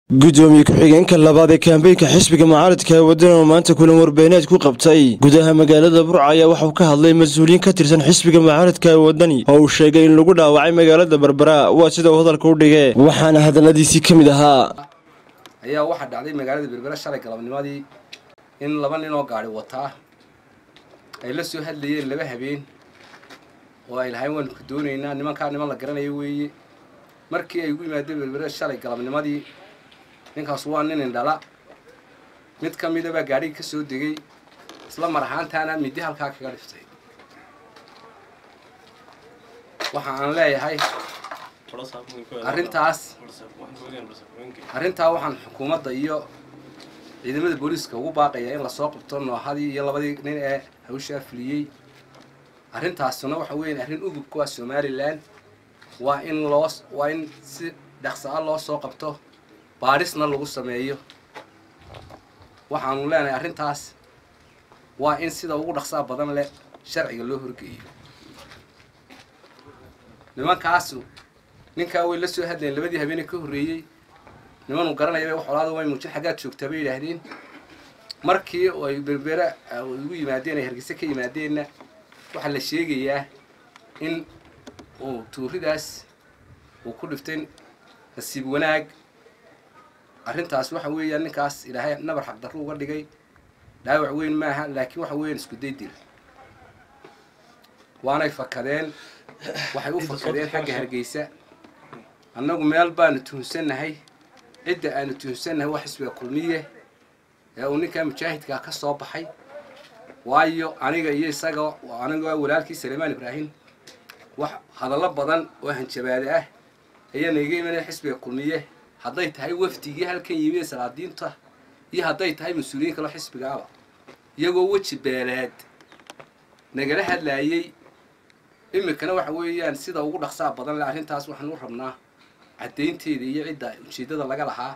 gudoomiye ku-xigeenka labaad ee kaambeynka xisbiga mucaaradka ee waddan oo maanta kulan warbaahineed ku qabtay gudaha magaalada burca ayaa waxauu ka hadlay mas-uuliyiin ka tirsan xisbiga mucaaradka ee waddani oo uu sheegay in lagu dhaawacay magaalada berbera waa sida uu hadalka u dhigee waxaana hadalladiisii ka mid ahaa ayaa waxaa dhacday magaalada berbera shalay galabnimadii in laba nin oo gaari wataa ay la soo hadlayeen laba habeen oo ay lahayn waanu ka doonaynaa nimankaa niman la garanayo weeye markii ay ugu yimaadeen berbera shalay galabnimadii ninkaas waa nin indhala mid ka mida baa gaadhigii ka soo degay isla mar ahaantaana midi halkaa kaga dhiftay waxa aan leeyahay arrintaas arrintaa waxaan xukuumadda iyo ciidamada booliiska ugu baaqayaa in lasoo qabto noohadii iyo labadii nin ee hawshaa fuliyey arrintaasuna waxa weeyaan arrin ugubka waa somalilan waa in loo waa in si dhaqsa a loo soo qabto baadhisna lagu sameeyo waxaanu leenahay arrintaas waa in sida ugu dhaqsaa badan leh sharciga loo horgeeyo nimankaasu ninkaa way la soo hadlayeen labadii habeene ka horreeyey nimanu garanayaba wax olaada way muujin xaggaad joogtaa bay yidhaahdeen markii ay berbera ugu yimaadeen ay hargeysa ka yimaadeenna waxaa la sheegayaa in uu tuuridaas uu ku dhiftay nasiib wanaag arrintaas waxa weeyaan ninkaas ilaahay nabar xaqdarro uga dhigay dhaawac weyn maaha laakiin waxa weeyaan isku day dil waanay fakadeen waxay u fakadeen xagga hargeysa annagu meel baanu tuhunsannahay cidda aanu tuhunsannahay waa xisbiga kulmiye ee uu ninkaa mujaahidkaa ka soo baxay waayo aniga iyo isaga aniga walaalkii saleemaan ibraahim wax hadallo badan oo hanjabaade ah ayaa naiga imanaya xisbiga kulmiye hadday tahay wafdigii halkan yimi ee salaadiinta iyo hadday tahay mas-uuliyiin kaloo xisbigaaba iyagoo weji beeleed nagala hadlaayey iminkana waxa weeyaan sida ugu dhaqsaa badan le arrintaas waxaan u rabnaa caddaynteeda iyo cidda ujeeddada laga lahaa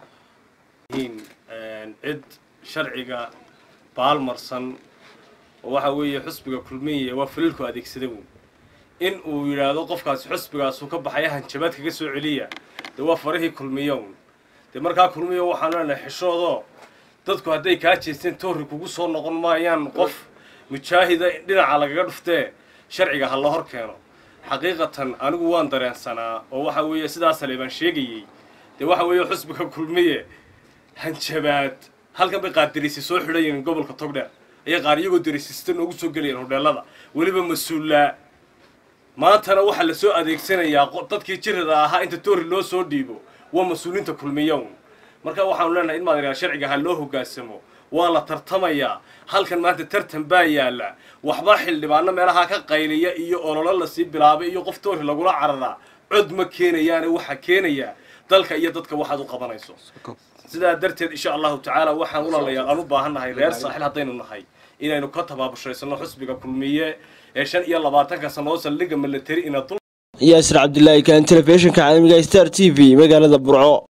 cid sharciga baalmarsan oo waxa weeye xusbiga kulmiya waa faliilku adeegsada wy in uu yidhaahdo qofkaasi xusbigaasu ka baxaya hanjabaad kaga soo celiya dee waa farihii kulmiyown dee markaa kulmiyo waxaanu leenahay xishoodoo dadku hadday kaa jeesteen toorri kugu soo noqon maayaan qof mujaahida dhinaca lagaga dhuftee sharciga ha la hor keeno xaqiiqatan anigu waan dareensanaa oo waxa weeye sidaa saleebaan sheegayey dee waxa weeye xusbiga kulmiye hanjabaad halkan bay qaar derisi soo xidhayiin gobolka togdheer ayay qaar iyagoo derisista noogu soo gelayeen hodheelada weliba mas-uullaa maantana waxaa la soo adeegsanayaa dadkii jirada ahaa inta toori loo soo dhiibo waa mas-uuliinta kulmiyown marka waxaanu leenahay in maad sharciga ha loo hoggaansamo waa la tartamayaa halkan maanta tartan baa yaalla waxba xildhibaano meelaha ka qayliya iyo ololo lasii bilaabay iyo qof toori lagula cararaa cod ma keenayaane waxaa keenayaa dalka iyo dadka waxaad u qabanayso sidaa darteed insha allahu tacaala waxaan ulalayaa aan u baahannahay reer saaxil haddaynu nahay inaynu ka tabaabushaysanno xusbiga kulmiye ee shan iyo labaatanka sanoo saldhigga milateri ina yaasir cabdilaahi kaan telefishinka caalamiga star t v magaalada burco